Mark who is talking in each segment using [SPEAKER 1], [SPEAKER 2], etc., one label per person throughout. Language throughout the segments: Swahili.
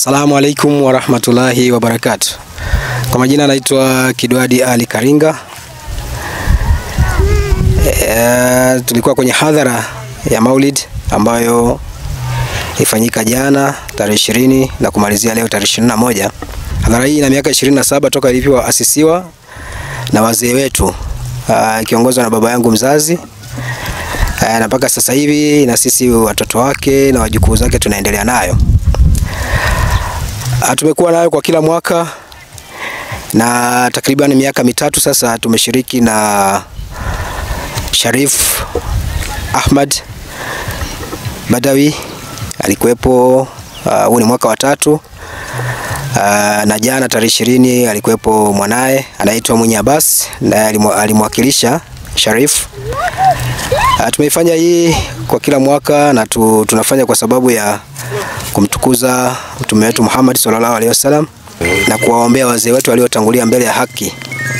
[SPEAKER 1] Assalamu alaikum warahmatullahi wabarakatuh. Kwa majina anaitwa Kidwadi Ali Karinga. E, tulikuwa kwenye hadhara ya Maulid ambayo ifanyika jana tarehe ishirini na kumalizia leo tarehe ishirini na moja. Hadhara hii ina miaka ishirini na saba toka ilivyoasisiwa na wazee wetu ikiongozwa na baba yangu mzazi Aa, na mpaka sasa hivi na sisi watoto wake na wajukuu zake tunaendelea nayo. Aa, tumekuwa nayo kwa kila mwaka na takriban miaka mitatu sasa tumeshiriki na Sharif Ahmad Badawi alikuwepo. Huu uh, ni mwaka wa tatu uh, na jana tarehe ishirini alikuwepo mwanaye anaitwa Mwinyi Abbas naye alimwakilisha Sharif. Uh, tumeifanya hii kwa kila mwaka na tu, tunafanya kwa sababu ya kumtukuza mtume wetu Muhammad sallallahu alaihi wasallam na kuwaombea wazee wetu waliotangulia mbele ya haki.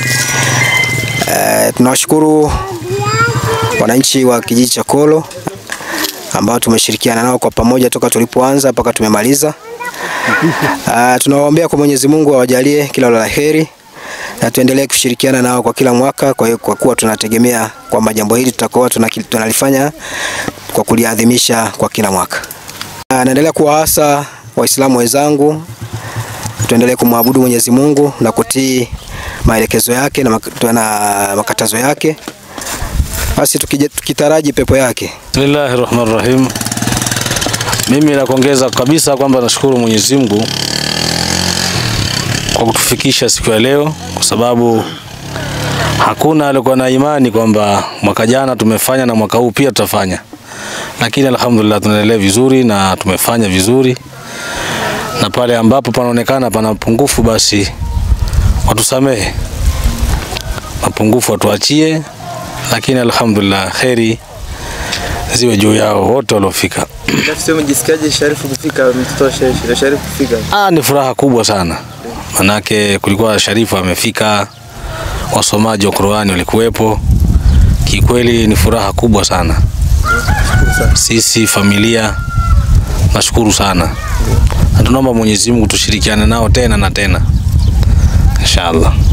[SPEAKER 1] Uh, tunawashukuru wananchi wa kijiji cha Kolo ambao tumeshirikiana nao kwa pamoja toka tulipoanza mpaka tumemaliza. Uh, tunawaombea kwa Mwenyezi Mungu awajalie kila la heri na tuendelee kushirikiana nao kwa kila mwaka, kwa hiyo kwa kuwa tunategemea kwamba jambo hili tutakuwa tunalifanya kwa kuliadhimisha kwa kila mwaka. Uh, naendelea kuwaasa Waislamu wenzangu tuendelee kumwabudu Mwenyezi Mungu na kutii maelekezo yake na makatazo yake basi tukitaraji pepo yake.
[SPEAKER 2] Bismillahir Rahmanir Rahim. Mimi nakongeza kabisa kwamba nashukuru Mwenyezi Mungu kwa kutufikisha siku ya leo, kwa sababu hakuna alikuwa na imani kwamba mwaka jana tumefanya na mwaka huu pia tutafanya, lakini alhamdulillah tunaendelea vizuri na tumefanya vizuri, na pale ambapo panaonekana pana mapungufu, basi watusamehe mapungufu, watuachie lakini alhamdulillah kheri ziwe juu yao wote waliofika.
[SPEAKER 3] Nafsi umejisikiaje Sharifu kufika, mtoto wa Sharifu kufika?
[SPEAKER 2] Ah, ni furaha kubwa sana, manake kulikuwa Sharifu amefika, wasomaji wa Qur'ani walikuwepo. Kikweli ni furaha kubwa sana, sisi familia nashukuru sana, na tunaomba Mwenyezi Mungu tushirikiane nao tena na tena inshallah.